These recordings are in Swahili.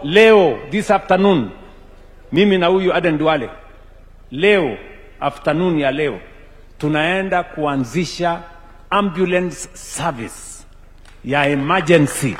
leo this afternoon, mimi na huyu Aden Duale, leo afternoon ya leo tunaenda kuanzisha ambulance service ya emergency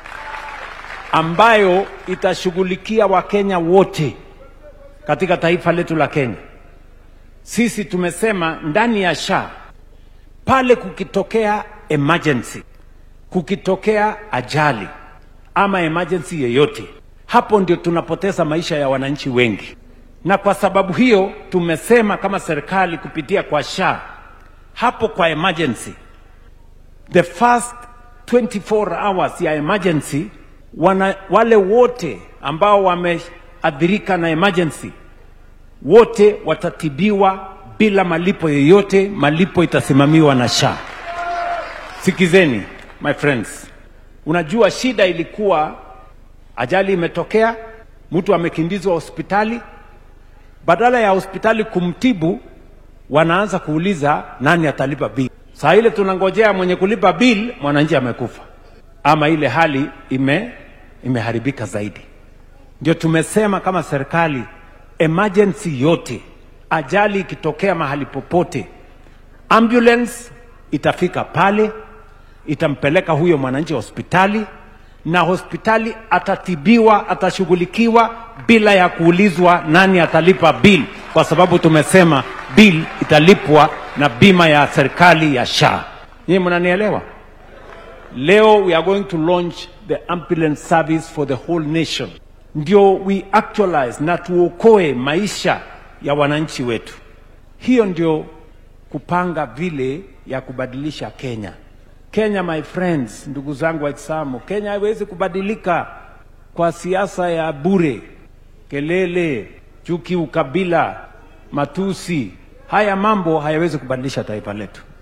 ambayo itashughulikia Wakenya wote katika taifa letu la Kenya. Sisi tumesema ndani ya SHA pale kukitokea emergency, kukitokea ajali ama emergency yeyote, hapo ndio tunapoteza maisha ya wananchi wengi, na kwa sababu hiyo tumesema kama serikali kupitia kwa SHA hapo kwa emergency, the first 24 hours ya emergency wana, wale wote ambao wameathirika na emergency wote watatibiwa bila malipo yoyote. Malipo itasimamiwa na SHA. Sikizeni my friends, unajua shida ilikuwa ajali imetokea, mtu amekimbizwa hospitali, badala ya hospitali kumtibu wanaanza kuuliza nani atalipa bili. Saa ile tunangojea mwenye kulipa bill, mwananchi amekufa ama ile hali ime imeharibika zaidi. Ndio tumesema kama serikali, emergency yote, ajali ikitokea mahali popote, ambulance itafika pale, itampeleka huyo mwananchi hospitali, na hospitali atatibiwa, atashughulikiwa bila ya kuulizwa nani atalipa bill, kwa sababu tumesema bill italipwa na bima ya serikali ya SHA. Nyinyi mnanielewa? Leo we are going to launch the ambulance service for the whole nation, ndio we actualize na tuokoe maisha ya wananchi wetu. Hiyo ndio kupanga vile ya kubadilisha Kenya. Kenya, my friends, ndugu zangu Waislamu, Kenya haiwezi kubadilika kwa siasa ya bure, kelele, chuki, ukabila, matusi. Haya mambo hayawezi kubadilisha taifa letu.